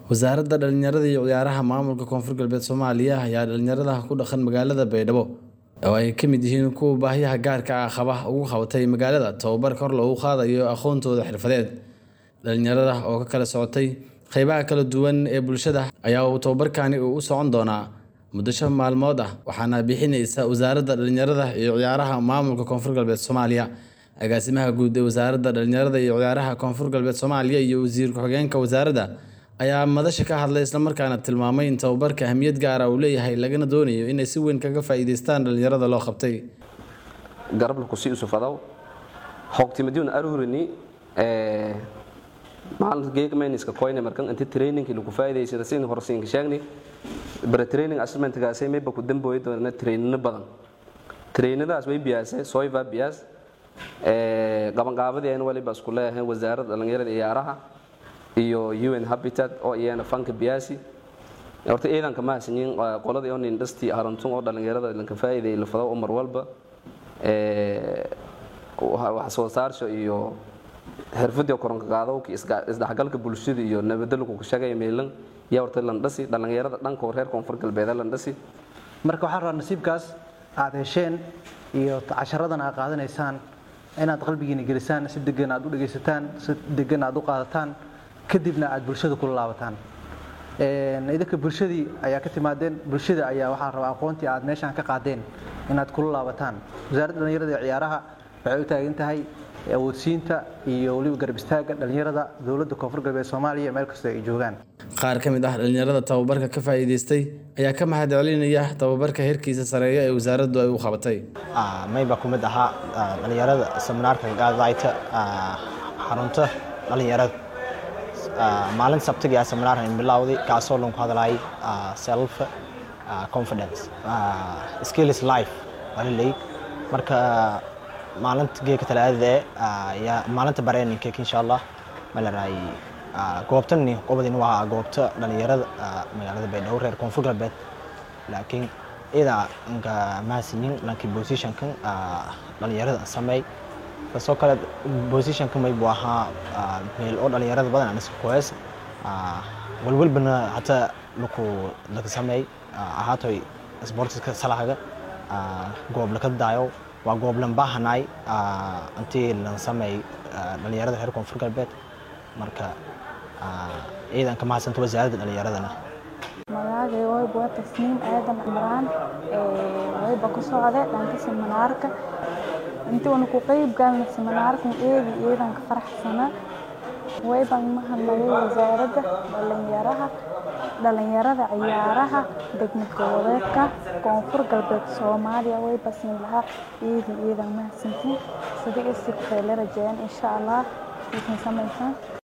Wasaaradda Dhallinyarada iyo Ciyaaraha Maamulka Koonfur Galbeed Soomaaliya ayaa dhalinyarada ku dhaqan magaalada Baydhabo oo ay ka mid yihiin kuwa baahiyaha gaarka ah qaba ugu qabatay magaalada tababar kor loogu qaadayo aqoontooda xirfadeed. Dhalinyarada oo ka kala socotay qaybaha kala duwan ee bulshada ayaa uu tababarkani u socon doonaa muddo shan maalmood ah waxaana bixinaysa Wasaaradda Dhallinyarada iyo Ciyaaraha Maamulka Koonfur Galbeed Soomaaliya. Agaasimaha guud ee Wasaaradda Dhallinyarada iyo Ciyaaraha Koonfur Galbeed Soomaaliya iyo Wasiir ku-xigeenka wasaaradda ayaa madasha ka hadlay isla markaana tilmaamay in tababarka ahmiyad gaar ah uu leeyahay lagana doonayo inay si weyn kaga faa'iidaystaan dhalinyarada loo qabtay. garabla kusii usufadaw hogtimadiyun aruhurini maalinta geega mayniska koyne markan inta training lagu faa'iidaysada sidii hore siinka sheegni bara training assessmentkaasay mayba ku dambooyi doona trainino badan trainadaas way biyaasay soiva biyaas qabanqaabadii ayna waliba isku leeyahay wasaaradda dhallinyarada iyo ciyaaraha iyo un habitat oo iyana fanka biyaasi horta ciidanka ma hasanyin qoladii oo industry harantun oo dhalinyarada lanka faa'iideeyay la fado mar walba wax soo saarsho iyo xirfadii koronka qaadowka isdhexgalka bulshada iyo nabadda lagu shaqeeyo meelan yaa horta landhasi dhalinyarada dhanka reer koonfur galbeed landhasi marka waxaan rabaa nasiibkaas aad hesheen iyo casharadan aad qaadanaysaan inaad qalbigiina gelisaan si degan aad u dhegaysataan si degan aad u qaadataan kadibna aad bulshada kula laabataan idinka bulshadii ayaa ka timaadeen bulshada ayaa waxaa rabaa aqoontii aad meeshaan ka qaadeen inaad kula laabataan wasaaradda dhallinyarada iyo ciyaaraha waxay u taagan tahay awoodsiinta iyo weliba garab istaagga dhallinyarada dowladda koonfur galbeed soomaaliya meel kasta ay joogaan Qaar ka mid ah dhalinyarada tababarka ka faa'iidaystay ayaa ka mahad celinaya tababarka heerkiisa sareeya ee wasaaraddu ay u qabatay. mayba ku mid ahaa dhalinyarada seminaarka gaadayta xarunta dhalinyarada maalin sabtiga ah seminaarkan bilowday kaasoo lagu hadlayay self confidence skills life walilay marka maalinta geeka talaadada ayaa maalinta bareeninka insha allah malaraay goobtani qobadin waa goobta dhalinyarada magaalada baydhabo reer koonfur galbeed laakiin ida nka mahadsanyin lankii positionkan dhalinyarada sameey kasoo kale positionka maybu ahaa meel oo dhalinyarada badan aan iska kuhees walwalbana hataa laku laka sameey ahaatoy sportiska salahaga goob laka daayo waa goob lan baahanaay intii lan sameey dhalinyarada reer koonfur galbeed marka ciidan ka mahadsanta wasaaradda dhalinyaradana magacayga wayba waa tasniim aadan cimraan wayba ku socda dhanka seminaarka intii wana ku qeyb galna seminaarkan eegi ciidanka faraxsana wayban mahadnagay wasaaradda dhalinyaraha dhalinyarada ciyaaraha degmad goboleedka koonfur galbeed soomaaliya wayba siin lahaa ciidi ciidan mahadsantiin sida isibkay la rajeeyaan insha allah isin samaysan